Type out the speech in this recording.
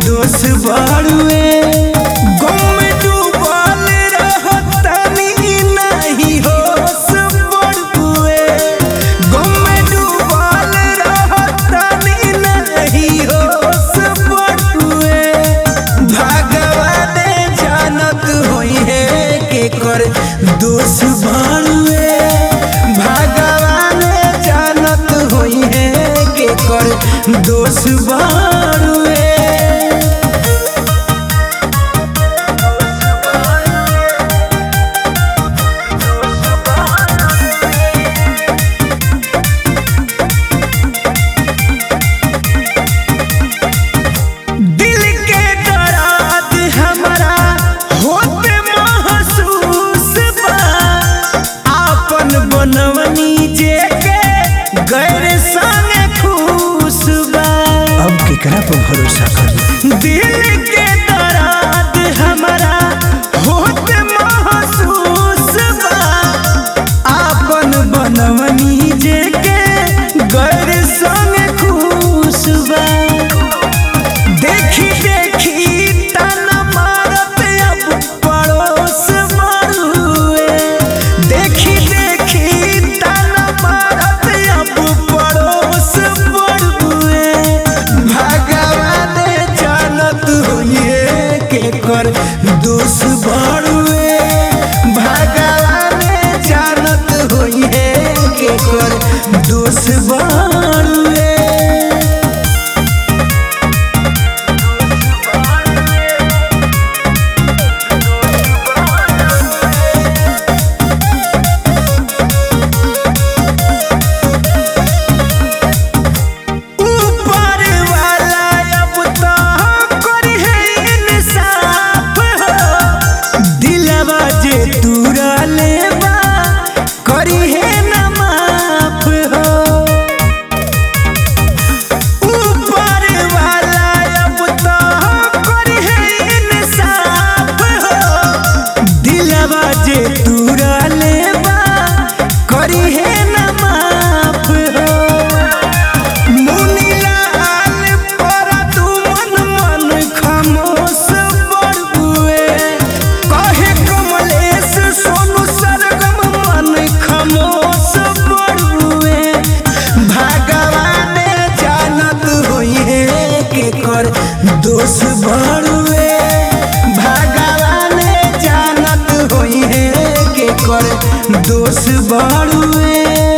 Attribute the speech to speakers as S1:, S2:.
S1: दोष बाड़ुए गम में डूबल रहतनी नहीं होश बड़ुए गम में डूबल रहतनी नहीं होश बड़ुए भगवान जानत होई है के कर दोष बाड़ुए भगवान जानत होई है के कर दोष बाड़ुए दिल के दर्द हमरा होते महसूस बा आपन बनवनी जे के गैर संगे खुश बा
S2: अब केकरा पर भरोसा करी
S1: दिल के दर्द हमरा होते महसूस बा आपन बनवनी जे के गैर संगे खुश बा देखी देखी ताना मारत अब पड़ोस मारुए देखी देखी ताना मारत अब पड़ोस मारुए भगवान जानत होइए के कर दोष बाड़ुए भगवान जानत होइए के कर दोष बाड़ुए ऊपर वाला अब तो करी है इंसाफ हो दिलवा जे तूरा लेवा करी है न माफ हो ऊपर वाला अब तो करी है इंसाफ हो दिलवा जे तूरा लेवा करी है न माफ हो मुनिलाल पर तू मन मन खामोश बड़ुए कहे कमलेश सोनू सरगम मन खामोश बड़ुए भगवान जानत होई है के कर दोष बड़ुए भगवान जानत होई है के कर दोष बड़ुए